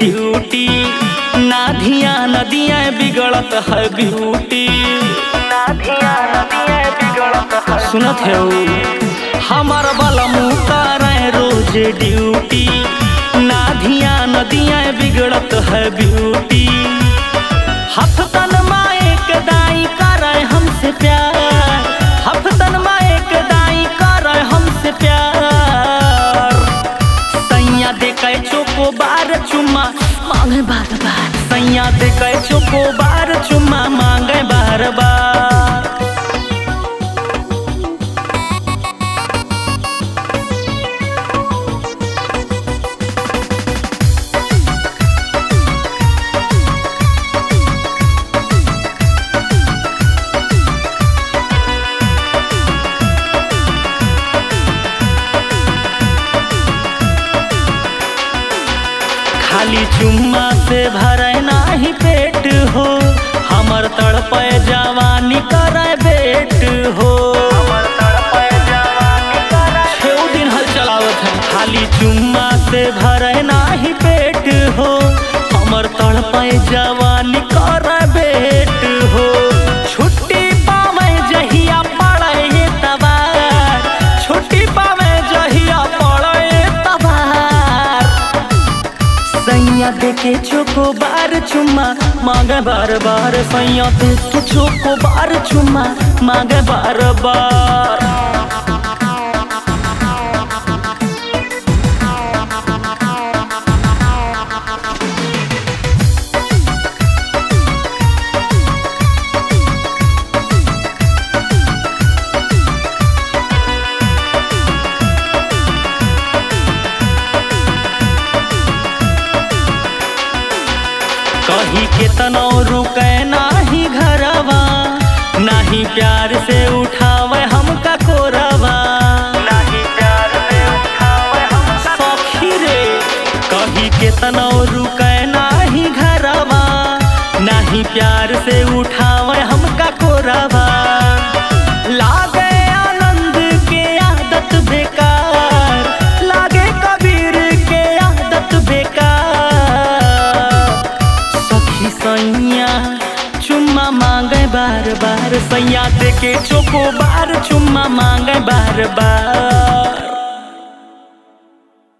duty ना धिया नदिया बिगड़त है ब्यूटी ना धिया नदिया बिगड़त है सुनत है हमार वाला मुँह करे रोज ड्यूटी ना धिया नदिया बिगड़त है ब्यूटी हफ्तन माए के दाई करे हमसे प्यार हफ्तन माए के दाई करे हमसे प्यार सैया दे के चोको बार चुम्मा मांगे बार बार सैया दे के चोको बार चुम्मा मांगे बार बार खाली चुम्मा से भरे नाही पेट हो हमर तड़पे जवानी करे बेट हो छेऊ दिन हल चलावत है खाली चुम्मा से भरे नाही पेट हो हमर तड़पे जवानी करे बेट हो छुट्टी पावे जहिया पड़े तबार छुट्टी पावे जहिया पड़े तबार सैया देखे चोको बार चुम्मा मांगे बार बार सैया देखे चोको बार चुम्मा मांगे बार बार कहीं के तनो रुके नाही घरवा नाही प्यार से उठावे हमका कोरवा नाही प्यार से उठावे हमका सखी रे कहीं के तनो रुके नाही घरवा नाही प्यार से उठावे हमका कोरवा लागे आनंद के आदत बेकार लागे कबीर के आदत बेकार सखी सैया चुम्मा मांगे बार बार सैया देके चोको बार चुम्मा मांगे बार बार